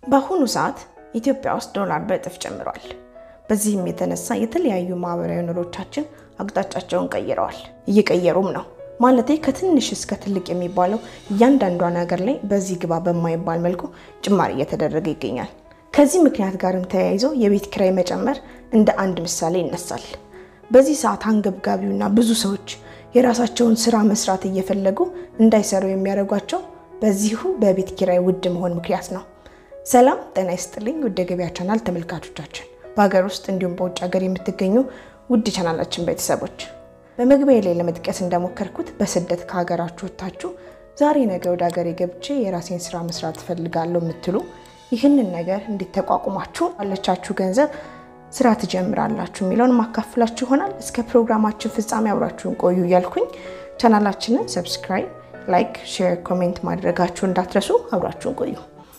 በአሁኑ ሰዓት ኢትዮጵያ ውስጥ ዶላር በእጥፍ ጨምሯል። በዚህም የተነሳ የተለያዩ ማህበራዊ ኑሮቻችን አቅጣጫቸውን ቀይረዋል፣ እየቀየሩም ነው። ማለቴ ከትንሽ እስከ ትልቅ የሚባለው እያንዳንዷን ሀገር ላይ በዚህ ግባ በማይባል መልኩ ጭማሪ እየተደረገ ይገኛል። ከዚህ ምክንያት ጋርም ተያይዞ የቤት ኪራይ መጨመር እንደ አንድ ምሳሌ ይነሳል። በዚህ ሰዓት አንገብጋቢውና ብዙ ሰዎች የራሳቸውን ስራ መስራት እየፈለጉ እንዳይሰሩ የሚያደርጓቸው በዚሁ በቤት ኪራይ ውድ መሆን ምክንያት ነው። ሰላም ጤና ይስጥልኝ ውድ ገበያ ቻናል ተመልካቾቻችን፣ በሀገር ውስጥ እንዲሁም በውጭ ሀገር የምትገኙ ውድ ቻናላችን ቤተሰቦች በመግቢያ ላይ ለመጥቀስ እንደሞከርኩት በስደት ከሀገራችሁ ወጥታችሁ ዛሬ ነገ ወደ ሀገሬ ገብቼ የራሴን ስራ መስራት ትፈልጋለሁ የምትሉ ይህንን ነገር እንዴት ተቋቁማችሁ ባለቻችሁ ገንዘብ ስራ ትጀምራላችሁ የሚለውን ማካፍላችሁ ይሆናል። እስከ ፕሮግራማችን ፍጻሜ አብራችሁን ቆዩ እያልኩኝ ቻናላችንን ሰብስክራይብ፣ ላይክ፣ ሼር፣ ኮሜንት ማድረጋችሁ እንዳትረሱ። አብራችሁን ቆዩ።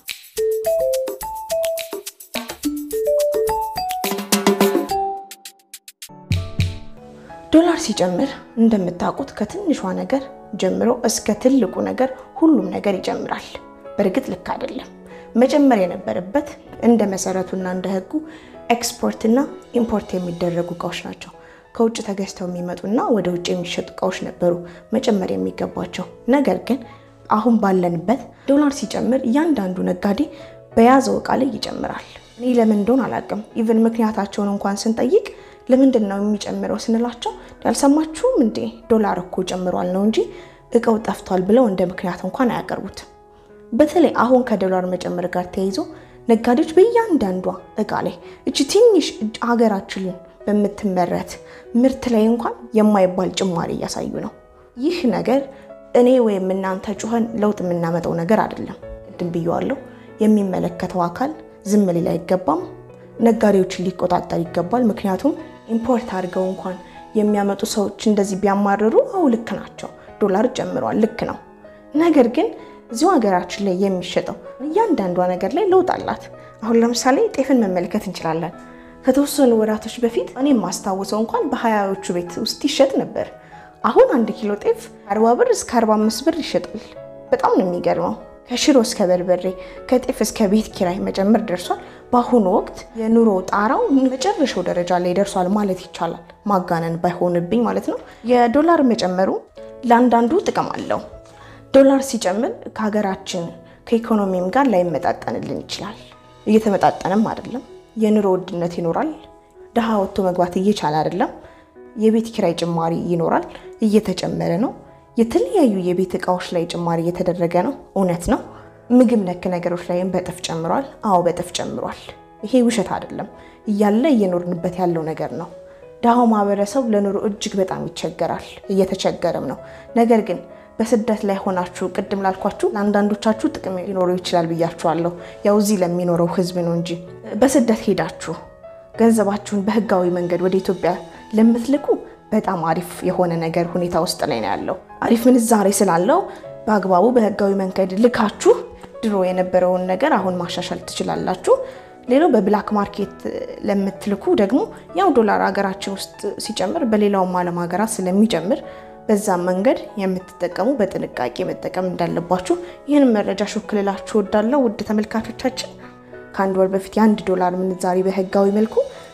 ዶላር ሲጨምር እንደምታውቁት ከትንሿ ነገር ጀምሮ እስከ ትልቁ ነገር ሁሉም ነገር ይጨምራል። በእርግጥ ልክ አይደለም። መጨመር የነበረበት እንደ መሰረቱና እንደ ሕጉ ኤክስፖርትና ኢምፖርት የሚደረጉ እቃዎች ናቸው። ከውጭ ተገዝተው የሚመጡና ወደ ውጭ የሚሸጡ እቃዎች ነበሩ መጨመር የሚገባቸው። ነገር ግን አሁን ባለንበት ዶላር ሲጨምር እያንዳንዱ ነጋዴ በያዘው እቃ ላይ ይጨምራል። እኔ ለምን እንደሆነ አላውቅም። ኢቨን ምክንያታቸውን እንኳን ስንጠይቅ ለምንድን ነው የሚጨምረው ስንላቸው ያልሰማችሁም እንዴ ዶላር እኮ ጨምሯል ነው እንጂ እቃው ጠፍቷል ብለው እንደ ምክንያት እንኳን አያቀርቡትም። በተለይ አሁን ከዶላር መጨመር ጋር ተያይዞ ነጋዴዎች በእያንዳንዷ እቃ ላይ እቺ ትንሽ ሀገራችንን በምትመረት ምርት ላይ እንኳን የማይባል ጭማሪ እያሳዩ ነው። ይህ ነገር እኔ ወይም እናንተ ጩኸን ለውጥ የምናመጣው ነገር አይደለም። ቅድም ብየዋለሁ። የሚመለከተው አካል ዝም ሊል አይገባም። ነጋዴዎችን ሊቆጣጠር ይገባል። ምክንያቱም ኢምፖርት አድርገው እንኳን የሚያመጡ ሰዎች እንደዚህ ቢያማርሩ አው ልክ ናቸው፣ ዶላር ጨምሯል፣ ልክ ነው። ነገር ግን እዚሁ ሀገራችን ላይ የሚሸጠው እያንዳንዷ ነገር ላይ ለውጥ አላት። አሁን ለምሳሌ ጤፍን መመልከት እንችላለን። ከተወሰኑ ወራቶች በፊት እኔ የማስታውሰው እንኳን በሀያዎቹ ቤት ውስጥ ይሸጥ ነበር። አሁን አንድ ኪሎ ጤፍ አርባ ብር እስከ አርባ አምስት ብር ይሸጣል። በጣም ነው የሚገርመው። ከሽሮ እስከ በርበሬ ከጤፍ እስከ ቤት ኪራይ መጨመር ደርሷል። በአሁኑ ወቅት የኑሮ ጣራው መጨረሻው ደረጃ ላይ ደርሷል ማለት ይቻላል። ማጋነን ባይሆንብኝ ማለት ነው። የዶላር መጨመሩ ለአንዳንዱ ጥቅም አለው። ዶላር ሲጨምር ከሀገራችን ከኢኮኖሚም ጋር ላይመጣጠንልን ይችላል። እየተመጣጠንም አይደለም። የኑሮ ውድነት ይኖራል። ድሃ ወጥቶ መግባት እየቻለ አይደለም። የቤት ኪራይ ጭማሪ ይኖራል፣ እየተጨመረ ነው። የተለያዩ የቤት እቃዎች ላይ ጭማሪ እየተደረገ ነው። እውነት ነው። ምግብ ነክ ነገሮች ላይም በጥፍ ጨምሯል። አዎ በጥፍ ጨምሯል። ይሄ ውሸት አይደለም፣ እያለ እየኖርንበት ያለው ነገር ነው። ድሃው ማህበረሰብ ለኑሮ እጅግ በጣም ይቸገራል፣ እየተቸገረም ነው። ነገር ግን በስደት ላይ ሆናችሁ ቅድም ላልኳችሁ ለአንዳንዶቻችሁ ጥቅም ሊኖረው ይችላል ብያችኋለሁ። ያው እዚህ ለሚኖረው ህዝብ ነው እንጂ በስደት ሄዳችሁ ገንዘባችሁን በህጋዊ መንገድ ወደ ኢትዮጵያ ለምትልኩ በጣም አሪፍ የሆነ ነገር ሁኔታ ውስጥ ላይ ነው ያለው። አሪፍ ምንዛሬ ስላለው በአግባቡ በህጋዊ መንገድ ልካችሁ ድሮ የነበረውን ነገር አሁን ማሻሻል ትችላላችሁ። ሌላው በብላክ ማርኬት ለምትልኩ ደግሞ ያው ዶላር ሀገራችን ውስጥ ሲጨምር በሌላውም ዓለም ሀገራት ስለሚጨምር በዛም መንገድ የምትጠቀሙ በጥንቃቄ መጠቀም እንዳለባችሁ ይህን መረጃ ሾክልላችሁ ወዳለው ውድ ተመልካቾቻችን ከአንድ ወር በፊት የአንድ ዶላር ምንዛሬ በህጋዊ መልኩ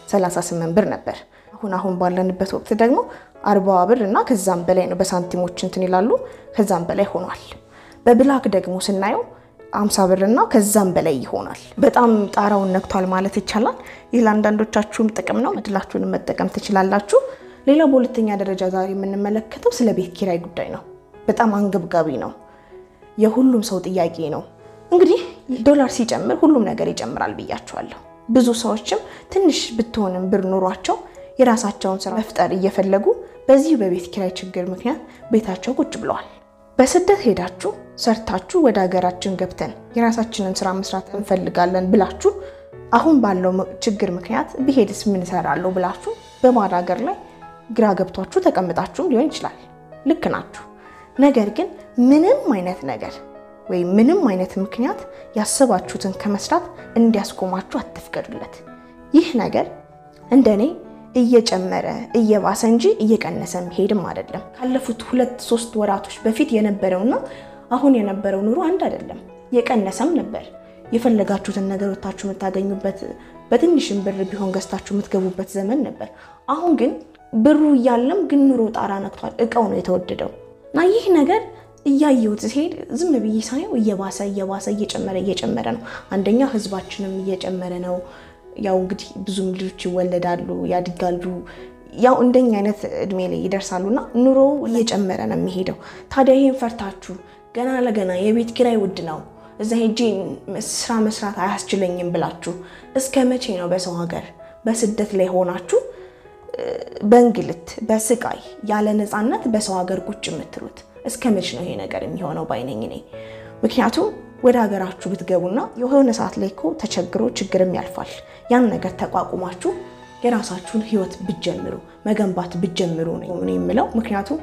38 ብር ነበር። አሁን አሁን ባለንበት ወቅት ደግሞ አርባ ብር እና ከዛም በላይ ነው። በሳንቲሞች እንትን ይላሉ ከዛም በላይ ሆኗል። በብላክ ደግሞ ስናየው አምሳ ብር እና ከዛም በላይ ይሆናል። በጣም ጣራውን ነክቷል ማለት ይቻላል። ይህ ለአንዳንዶቻችሁም ጥቅም ነው። እድላችሁንም መጠቀም ትችላላችሁ። ሌላው በሁለተኛ ደረጃ ዛሬ የምንመለከተው ስለ ቤት ኪራይ ጉዳይ ነው። በጣም አንገብጋቢ ነው። የሁሉም ሰው ጥያቄ ነው። እንግዲህ ዶላር ሲጨምር ሁሉም ነገር ይጨምራል ብያቸዋለሁ። ብዙ ሰዎችም ትንሽ ብትሆንም ብር ኑሯቸው የራሳቸውን ስራ መፍጠር እየፈለጉ በዚህ በቤት ኪራይ ችግር ምክንያት ቤታቸው ቁጭ ብለዋል። በስደት ሄዳችሁ ሰርታችሁ ወደ ሀገራችን ገብተን የራሳችንን ስራ መስራት እንፈልጋለን ብላችሁ አሁን ባለው ችግር ምክንያት ብሄድስ ምን እሰራለሁ ብላችሁ በባዕድ ሀገር ላይ ግራ ገብቷችሁ ተቀምጣችሁም ሊሆን ይችላል። ልክ ናችሁ። ነገር ግን ምንም አይነት ነገር ወይም ምንም አይነት ምክንያት ያሰባችሁትን ከመስራት እንዲያስቆማችሁ አትፍቀዱለት። ይህ ነገር እንደኔ እየጨመረ እየባሰ እንጂ እየቀነሰ መሄድም አይደለም። ካለፉት ሁለት ሶስት ወራቶች በፊት የነበረውና አሁን የነበረው ኑሮ አንድ አይደለም። የቀነሰም ነበር የፈለጋችሁትን ነገር ወታችሁ የምታገኙበት በትንሽም ብር ቢሆን ገዝታችሁ የምትገቡበት ዘመን ነበር። አሁን ግን ብሩ እያለም ግን ኑሮ ጣራ ነክቷል። እቃው ነው የተወደደው እና ይህ ነገር እያየሁት ሲሄድ ዝም ብዬ ሳየው እየባሰ እየባሰ እየጨመረ እየጨመረ ነው። አንደኛ ህዝባችንም እየጨመረ ነው። ያው እንግዲህ ብዙም ልጆች ይወለዳሉ፣ ያድጋሉ። ያው እንደኛ አይነት እድሜ ላይ ይደርሳሉ እና ኑሮ እየጨመረ ነው የሚሄደው። ታዲያ ይህን ፈርታችሁ ገና ለገና የቤት ኪራይ ውድ ነው እዛ ሄጄ ስራ መስራት አያስችለኝም ብላችሁ እስከ መቼ ነው በሰው ሀገር በስደት ላይ ሆናችሁ በእንግልት በስቃይ ያለ ነፃነት በሰው ሀገር ቁጭ የምትሉት? እስከ መቼ ነው ይሄ ነገር የሚሆነው ባይነኝ እኔ። ምክንያቱም ወደ ሀገራችሁ ብትገቡና የሆነ ሰዓት ላይ እኮ ተቸግሮ ችግርም ያልፋል። ያን ነገር ተቋቁማችሁ የራሳችሁን ህይወት ብትጀምሩ መገንባት ብትጀምሩ ነው እኔ የምለው። ምክንያቱም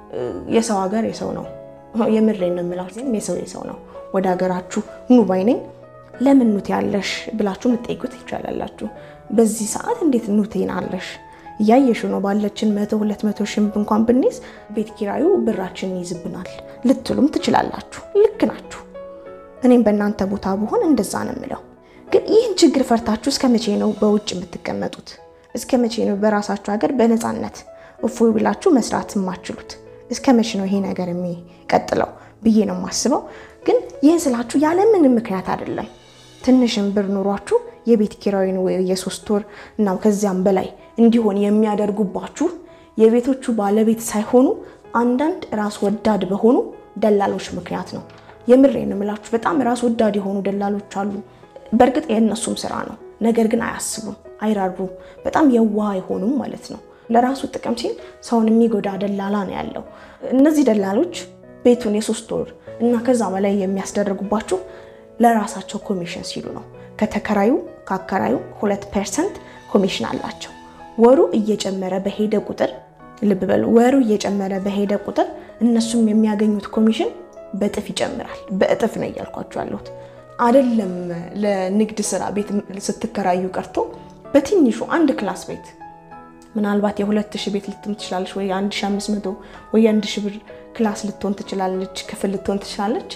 የሰው ሀገር የሰው ነው። የምሬን ነው የምላችሁ፣ የሰው የሰው ነው። ወደ ሀገራችሁ ኑ ባይነኝ። ለምን ኑት ያለሽ ብላችሁ ልትጠይቁት ይቻላላችሁ። በዚህ ሰዓት እንዴት ኑቴን አለሽ እያየሽ ነው ባለችን መቶ ሁለት መቶ ሺህ እንኳን ብንይዝ ቤት ኪራዩ ብራችንን ይይዝብናል ልትሉም ትችላላችሁ። ልክ ናችሁ። እኔም በእናንተ ቦታ ብሆን እንደዛ ነው የምለው። ግን ይህን ችግር ፈርታችሁ እስከ መቼ ነው በውጭ የምትቀመጡት? እስከ መቼ ነው በራሳችሁ ሀገር በነፃነት እፎይ ብላችሁ መስራት የማችሉት? እስከ መቼ ነው ይሄ ነገር የሚቀጥለው ብዬ ነው የማስበው። ግን ይህን ስላችሁ ያለምንም ምክንያት አይደለም። ትንሽም ብር ኑሯችሁ የቤት ኪራይን ወይ የሶስት ወር እና ከዚያም በላይ እንዲሆን የሚያደርጉባችሁ የቤቶቹ ባለቤት ሳይሆኑ አንዳንድ ራስ ወዳድ በሆኑ ደላሎች ምክንያት ነው። የምሬን እምላችሁ በጣም ራስ ወዳድ የሆኑ ደላሎች አሉ። በእርግጥ የእነሱም ስራ ነው። ነገር ግን አያስቡም፣ አይራሩም። በጣም የዋህ አይሆኑም ማለት ነው። ለራሱ ጥቅም ሲል ሰውን የሚጎዳ ደላላ ነው ያለው። እነዚህ ደላሎች ቤቱን የሶስት ወር እና ከዛ በላይ የሚያስደርጉባችሁ ለራሳቸው ኮሚሽን ሲሉ ነው። ከተከራዩ ከአከራዩ ሁለት ፐርሰንት ኮሚሽን አላቸው። ወሩ እየጨመረ በሄደ ቁጥር ልብ በሉ፣ ወሩ እየጨመረ በሄደ ቁጥር እነሱም የሚያገኙት ኮሚሽን በእጥፍ ይጨምራል። በእጥፍ ነው እያልኳቸው ያለሁት አይደለም። ለንግድ ስራ ቤት ስትከራዩ ቀርቶ በትንሹ አንድ ክላስ ቤት ምናልባት የሁለት ሺህ ቤት ልትሆን ትችላለች፣ ወይ አንድ ሺህ አምስት መቶ ወይ አንድ ሺህ ብር ክላስ ልትሆን ትችላለች፣ ክፍል ልትሆን ትችላለች።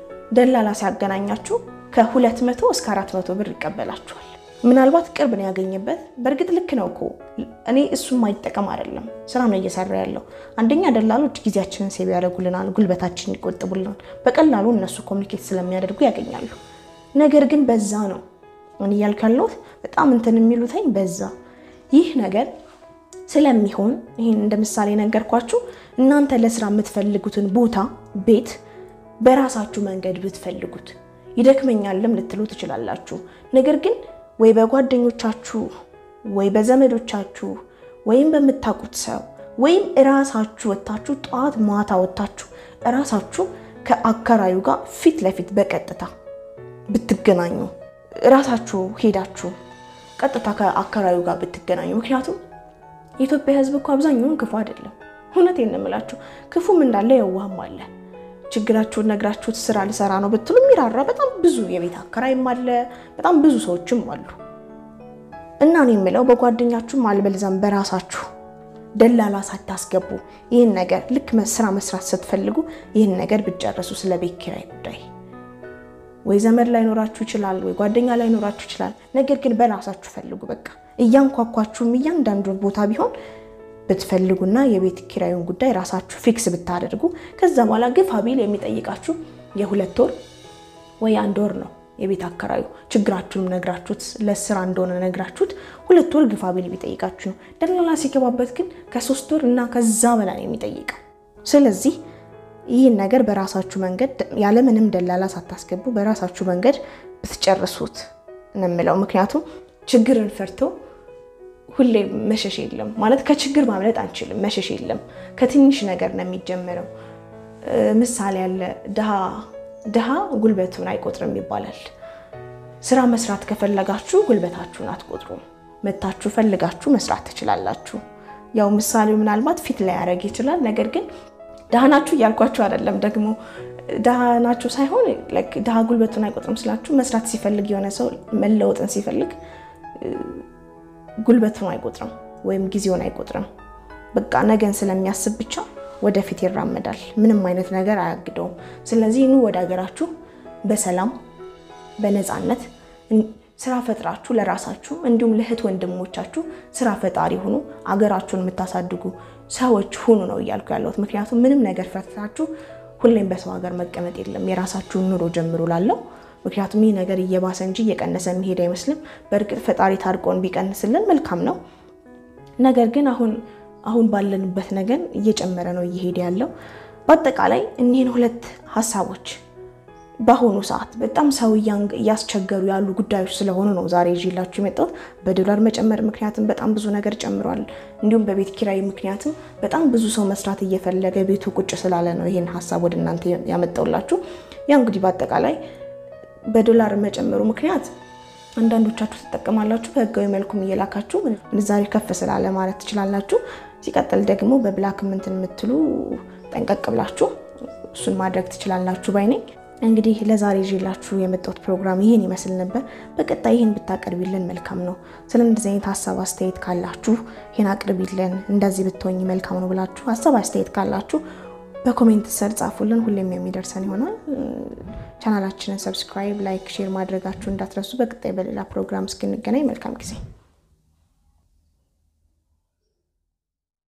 ደላላ ሲያገናኛችሁ ከሁለት መቶ እስከ አራት መቶ ብር ይቀበላችኋል። ምናልባት ቅርብ ነው ያገኘበት። በእርግጥ ልክ ነው እኮ እኔ እሱም ማይጠቀም አይደለም፣ ስራ ነው እየሰራ ያለው። አንደኛ ደላሎች ጊዜያችንን ሴብ ያደርጉልናል፣ ጉልበታችንን ይቆጥቡልናል። በቀላሉ እነሱ ኮሚኒኬት ስለሚያደርጉ ያገኛሉ። ነገር ግን በዛ ነው እኔ እያልኩ ያለሁት በጣም እንትን የሚሉትኝ በዛ ይህ ነገር ስለሚሆን ይህን እንደ ምሳሌ ነገርኳችሁ። እናንተ ለስራ የምትፈልጉትን ቦታ ቤት በራሳችሁ መንገድ ብትፈልጉት ይደክመኛልም ልትሉ ትችላላችሁ። ነገር ግን ወይ በጓደኞቻችሁ ወይ በዘመዶቻችሁ ወይም በምታውቁት ሰው ወይም እራሳችሁ ወጥታችሁ ጠዋት ማታ ወጥታችሁ እራሳችሁ ከአከራዩ ጋር ፊት ለፊት በቀጥታ ብትገናኙ እራሳችሁ ሄዳችሁ ቀጥታ ከአከራዩ ጋር ብትገናኙ ምክንያቱም የኢትዮጵያ ሕዝብ እኮ አብዛኛውን ክፉ አይደለም። እውነቴን ነው የምላችሁ። ክፉም እንዳለ የዋህም አለ። ችግራችሁን ነግራችሁት ስራ ልሰራ ነው ብትሉ የሚራራ በጣም ብዙ የቤት አከራይም አለ። በጣም ብዙ ሰዎችም አሉ። እና እኔ የምለው በጓደኛችሁም አልበልዛም በራሳችሁ ደላላ ሳታስገቡ ይህን ነገር ልክ ስራ መስራት ስትፈልጉ ይህን ነገር ብትጨርሱ ስለ ቤት ኪራይ ጉዳይ ወይ ዘመድ ላይኖራችሁ ይችላል፣ ወይ ጓደኛ ላይኖራችሁ ይችላል። ነገር ግን በራሳችሁ ፈልጉ። በቃ እያንኳኳችሁም እያንዳንዱ ቦታ ቢሆን ብትፈልጉና የቤት ኪራዩን ጉዳይ ራሳችሁ ፊክስ ብታደርጉ ከዛ በኋላ ግፋ ቢል የሚጠይቃችሁ የሁለት ወር ወይ አንድ ወር ነው። የቤት አከራዩ ችግራችሁንም ነግራችሁት ለስራ እንደሆነ ነግራችሁት ሁለት ወር ግፋ ቢል የሚጠይቃችሁ ነው። ደላላ ሲገባበት ግን ከሶስት ወር እና ከዛ በላይ ነው የሚጠይቀው። ስለዚህ ይህን ነገር በራሳችሁ መንገድ ያለምንም ደላላ ሳታስገቡ በራሳችሁ መንገድ ብትጨርሱት ነው የምለው። ምክንያቱም ችግርን ፈርቶ ሁሌ መሸሽ የለም ማለት ከችግር ማምለጥ አንችልም። መሸሽ የለም። ከትንሽ ነገር ነው የሚጀምረው። ምሳሌ ያለ ድሃ ጉልበቱን አይቆጥርም ይባላል። ስራ መስራት ከፈለጋችሁ ጉልበታችሁን አትቆጥሩም። መታችሁ ፈልጋችሁ መስራት ትችላላችሁ። ያው ምሳሌው ምናልባት ፊት ላይ ያደርግ ይችላል። ነገር ግን ድሃ ናችሁ እያልኳችሁ አይደለም። ደግሞ ድሃ ናችሁ ሳይሆን ድሃ ጉልበቱን አይቆጥርም ስላችሁ መስራት ሲፈልግ የሆነ ሰው መለወጥን ሲፈልግ ጉልበቱን አይቆጥርም ወይም ጊዜውን አይቆጥርም። በቃ ነገን ስለሚያስብ ብቻ ወደፊት ይራመዳል። ምንም አይነት ነገር አያግደውም። ስለዚህ ኑ ወደ ሀገራችሁ በሰላም በነፃነት ስራ ፈጥራችሁ ለራሳችሁ እንዲሁም ለእህት ወንድሞቻችሁ ስራ ፈጣሪ ሁኑ፣ አገራችሁን የምታሳድጉ ሰዎች ሁኑ ነው እያልኩ ያለሁት። ምክንያቱም ምንም ነገር ፈትታችሁ ሁሌም በሰው ሀገር መቀመጥ የለም። የራሳችሁን ኑሮ ጀምሩ ላለው ምክንያቱም ይህ ነገር እየባሰ እንጂ እየቀነሰ የሚሄድ አይመስልም። በእርግጥ ፈጣሪ ታርቆን ቢቀንስልን መልካም ነው። ነገር ግን አሁን አሁን ባለንበት ነገር እየጨመረ ነው እየሄደ ያለው። በአጠቃላይ እኒህን ሁለት ሀሳቦች በአሁኑ ሰዓት በጣም ሰው እያስቸገሩ ያሉ ጉዳዮች ስለሆኑ ነው ዛሬ ይዤላችሁ የመጣሁት። በዶላር መጨመር ምክንያትም በጣም ብዙ ነገር ጨምሯል። እንዲሁም በቤት ኪራይ ምክንያትም በጣም ብዙ ሰው መስራት እየፈለገ ቤቱ ቁጭ ስላለ ነው ይህን ሀሳብ ወደ እናንተ ያመጣሁላችሁ። ያው እንግዲህ በአጠቃላይ በዶላር መጨመሩ ምክንያት አንዳንዶቻችሁ ትጠቀማላችሁ፣ በህጋዊ መልኩም እየላካችሁ ምንዛሬ ከፍ ስላለ ማለት ትችላላችሁ። ሲቀጥል ደግሞ በብላክ ምንትን የምትሉ ጠንቀቅ ብላችሁ እሱን ማድረግ ትችላላችሁ ባይ ነኝ። እንግዲህ ለዛሬ ይዤላችሁ የመጣሁት ፕሮግራም ይህን ይመስል ነበር። በቀጣይ ይህን ብታቀርቢልን መልካም ነው። ስለ እንደዚህ አይነት ሀሳብ አስተያየት ካላችሁ ይህን አቅርቢልን፣ እንደዚህ ብትሆኝ መልካም ነው ብላችሁ ሀሳብ አስተያየት ካላችሁ በኮሜንት ስር ጻፉልን። ሁሌም የሚደርሰን ይሆናል። ቻናላችንን ሰብስክራይብ፣ ላይክ፣ ሼር ማድረጋችሁ እንዳትረሱ። በቀጣይ በሌላ ፕሮግራም እስክንገናኝ መልካም ጊዜ